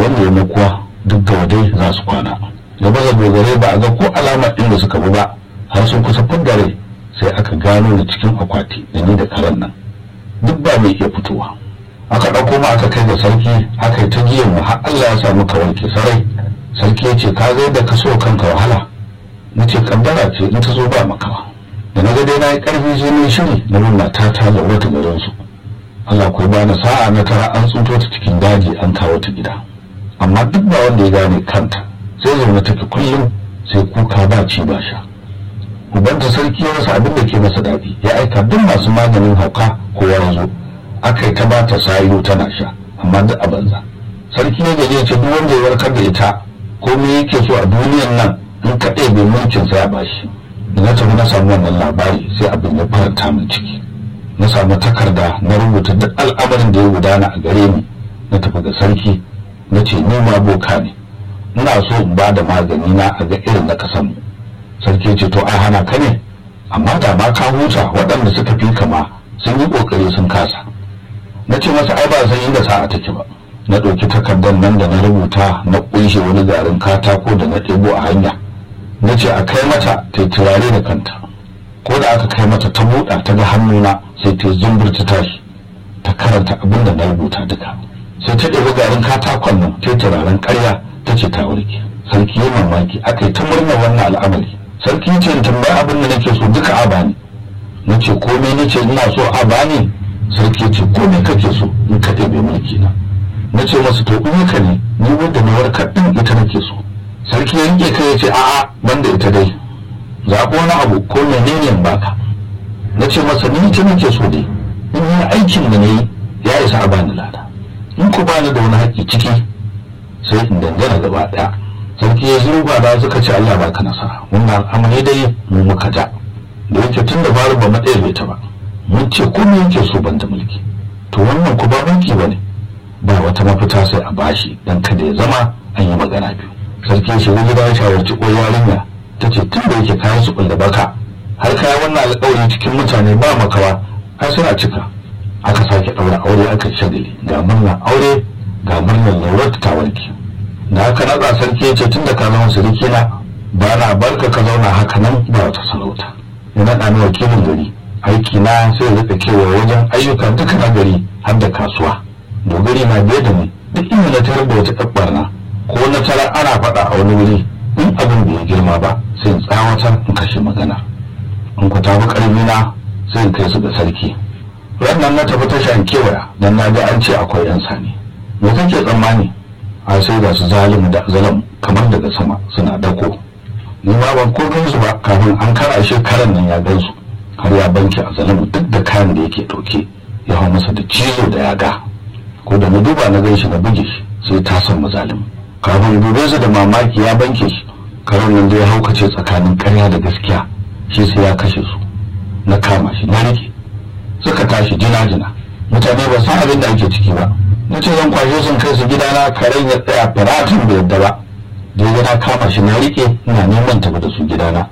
wanda ya makuwa duk da wadai za su kwana da baza dogare ba a ga ko alama inda suka bi ba har sun kusa fudare sai aka gano da cikin akwati da ni da karen nan duk ba mai iya fitowa aka ɗauko ma aka kai da sarki aka yi ta giyan mu har Allah ya samu ka wanke sarai sarki ya ce ka ga yadda ka so kanka wahala na ce kaddara ce in ta zo ba makawa da na ga dai na yi ƙarfi sai na shiri na nuna ta ta da wata garin su Allah ko ba na sa'a na tara an tsunto ta cikin daji an kawo ta gida amma duk ba wanda ya gane kanta sai zaune take kullum sai kuka ba ci ba sha ubanta sarki ya rasa abin da ke masa daɗi ya aika duk masu maganin hauka kowa ya zo aka yi ta ba ta sayo tana sha amma duk a banza sarki ya gaje ce duk wanda ya warkar da ita ko me yake so a duniyan nan in ka ɗebe mulkin sai a bashi da na tafi na samu wannan labari sai abin ya faranta min ciki na samu takarda na rubuta duk al'amarin da ya gudana a gare ni na tafi ga sarki na ce ni ma boka ne ina so in ba da magani na a ga irin na kasan mu sarki ce to a hana ka ne amma da ma ka huta waɗanda suka fi kama sun yi ƙoƙari sun kasa na ce masa ai ba san inda sa'a take ba na ɗauki takardar nan da na rubuta na ƙunshe wani garin katako da na ɗebo a hanya na ce a kai mata ta turare da kanta ko da aka kai mata ta buɗa ta ga hannuna sai ta zumbur ta tashi ta karanta abin da na rubuta duka sai ta ɗebi garin katakon nan ta turaren ƙarya ta ce ta warke sarki ya mamaki aka yi ta murnar wannan al'amari sarki ce in tambayi abin da nake so duka a bani na ce komai na ce ina so a bani sarki ce komai kake so in ka ɗebe mulki na na ce masa to in ka ne ni wanda na warkar ɗin ita nake so sarki ya yanke kai ya ce a'a banda ita dai zaɓo wani abu ko menene in baka na ce masa ni ita nake so dai in yi aikin da na yi ya isa a bani lada in ku bani da wani haƙƙi ciki sai in dangana gaba ɗaya sarki ya zuba da suka ce Allah baka nasara wannan al'amari dai mu muka ja da yake tun da faru ba matsayar bai ta ba mun ce komai yake so ban da mulki to wannan ku ba mulki bane ba wata mafita sai a bashi dan kada ya zama an yi magana biyu sarki ya shiga gida ya shawarci ko yarinya ta ce tun da yake kayan su da baka har kaya wannan alƙawari cikin mutane ba makawa har suna cika aka sake ɗaura aure aka shagali ga murnar aure ga murnar laurar ta warke da haka na sarki ya ce tun da ka zama suriki na ba na barka ka zauna haka nan ba wata sarauta ya naɗa ni wakilin gari aiki na sai ya rika kewa wajen ayyuka duka na gari har da kasuwa dogari na biye da ni duk inda na tarar da wata ɗabbar na ko na tarar ana faɗa a wani wuri in abin bai girma ba sai in tsawatar in kashe magana in ku tafi ƙarfi na sai in kai su ga sarki rannan na tafi tashan kewaya dan na ga an ce akwai yan sani me kake tsammani a sai ga su zalimu da zalam kamar daga sama suna dako ni ma ban ko gansu ba kafin an kara shi karan nan ya gansu har ya banki a zalimu duk da kayan da yake ɗauke ya hau masa da cizo da yaga ko da na duba na gan shi na buge shi sai ta san mazalimu kafin dube su da mamaki ya banke shi karan nan da ya haukace tsakanin karya da gaskiya shi sai ya kashe su na kama shi na rike suka tashi jina-jina mutane ba san abin da ake ciki ba na ce zan kwashe sun kai su gidana karen ya tsaya firatin bai yadda ba da ya na kama shi na rike ina neman tafi da su gidana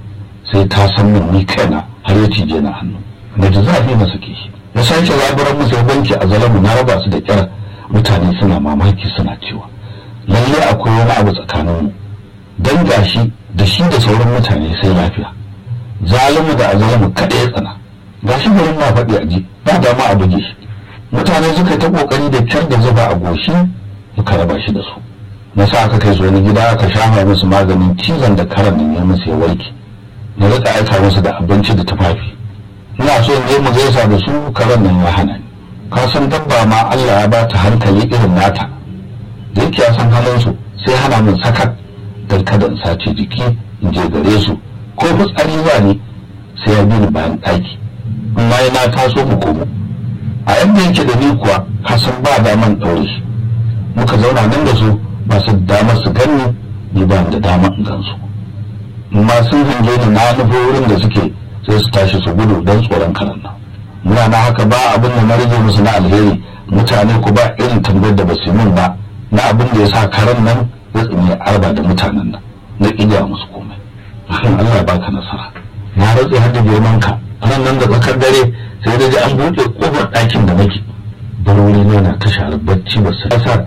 sai ta san min ni kaina har ya cije na hannu na ji zafi na sake shi na sake zaburan musu ya banki a zalamu na raba su da kyar mutane suna mamaki suna cewa lalle akwai wani abu tsakaninmu dan gashi da shi da sauran mutane sai lafiya zalimu da azalamu kaɗai ya tsana gashi garin na faɗi a ji ba dama a buge shi mutane suka ta kokari da kyar da zuba a goshi muka raba shi da su na sa aka kai su wani gida aka shafa musu maganin cizon da karan nan ya musu ya warke na rika aika musu da abinci da tufafi ina so in je mu gaisa da su karan nan ya hana ni ka san dabba ma Allah ya bata hankali irin nata da yake ya san halin su sai hana min sakat dan kada in sace jiki in je gare su ko fitsari ba ni sai ya bi ni bayan ɗaki amma na taso mu komo a yadda yake da ni kuwa kasan ba daman ɗaure shi muka zauna nan da su ba su damar su ganni ni ba da dama in gansu amma sun hange ni na nufo wurin da suke sai su tashi su gudu don tsoron karan nan muna na haka ba abin da na rage musu na alheri mutane ku ba irin tambayar da ba su min ba na abin da ya sa karan nan ya tsine arba da mutanen nan na ƙiga musu komai Allah ya baka nasara na ratse har da girman ka ran nan da tsakar dare sai da ji an buɗe ƙofar ɗakin da nake barori ne na ta share bacci ba su sa